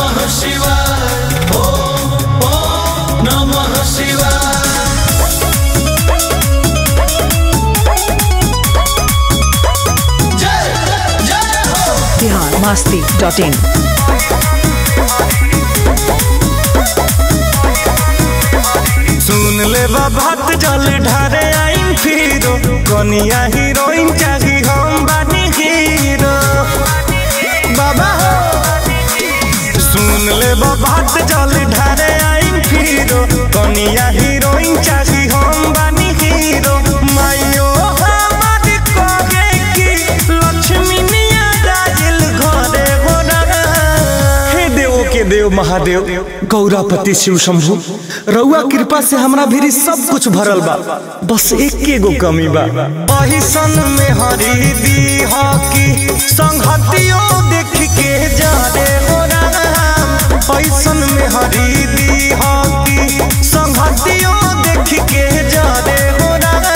नमः शिवाय ओम ओम नमः शिवाय जय जय हो बिहार मस्ती डॉट इन सुन ले बात जल ढारे आईम फिरो कनिया हीरोइन चाही हम बानी हीरो बाबा हो सुन ले बात जल ढारे आईम फिरो कनिया हीरोइन चाही हम बानी हीरो मायो हमार कहे कि लक्ष्मी निया राजिल घरे हो हे देव के देव महादेव गौरापति शिव शंभु रउआ कृपा से हमरा भीरी सब कुछ भरल बा बस एक गो कमी बा अहिसन में हरी दी की संगतियो देख के जा रे हो राम अहिसन में हरी दी की संगतियो देख के जा रे हो राम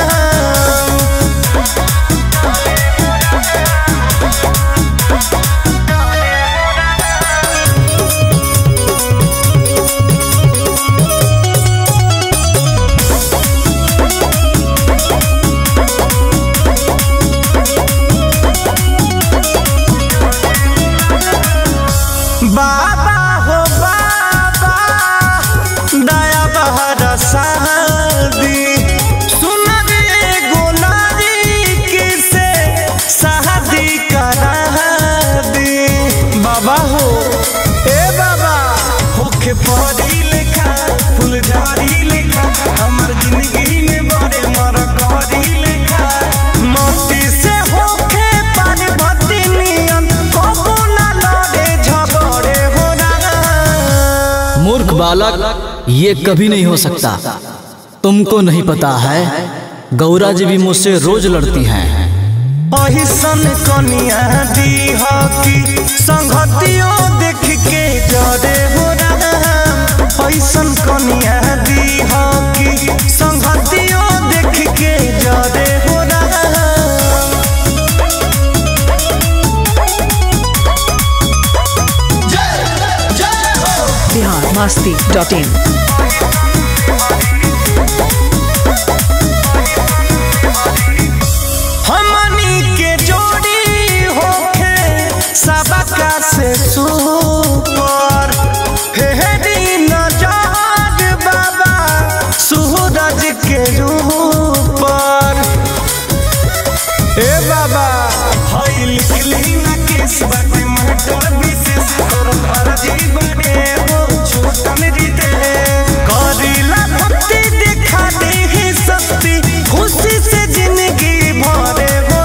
बाबा हो बाबा दया बहर शादी सुन रे गोलारी किसे शादी करा दी बाबा हो ए बाबा होखे परी लेखा फुलझारी लेखा हमर जिंदगी में बड़े मर करी लेखा मोती से होखे पार्वती नियन कबो ना लड़े झगड़े हो ना मूर्ख बालक ये कभी नहीं हो सकता तुमको नहीं पता है गौरा जी भी मुझसे रोज लड़ती हैं अहिसन कनिया दी की संगतियों देख के जरे हो राम अहिसन कनिया दी की संगतियों देख के जरे हो राम जय जय हो बिहार मस्ती डॉट इन हमनी के जोड़ी होखे सबका से सुपर हे दिन जाग बाबा सूरज के ऊपर ए बाबा हई लिखली ना केस बाटे मटर विशेष तोर फर्जी बने हो छोटन जीते करीला भक्ति दिखा दे ही सस्ती खुशी से जिंदगी भरे हो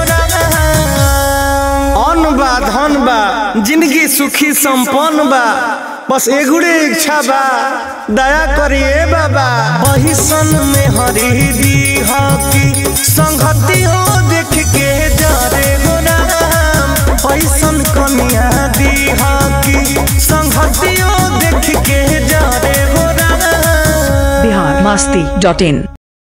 अन बा धन बा जिंदगी सुखी संपन्न बा बस एगुड़े इच्छा बा दया करिए बाबा बहिसन में हरी दी की संगति हो देख के जरे हो राम पैसन कनिया दी की संगति हो देख के जरे हो राम बिहार मस्ती डॉट इन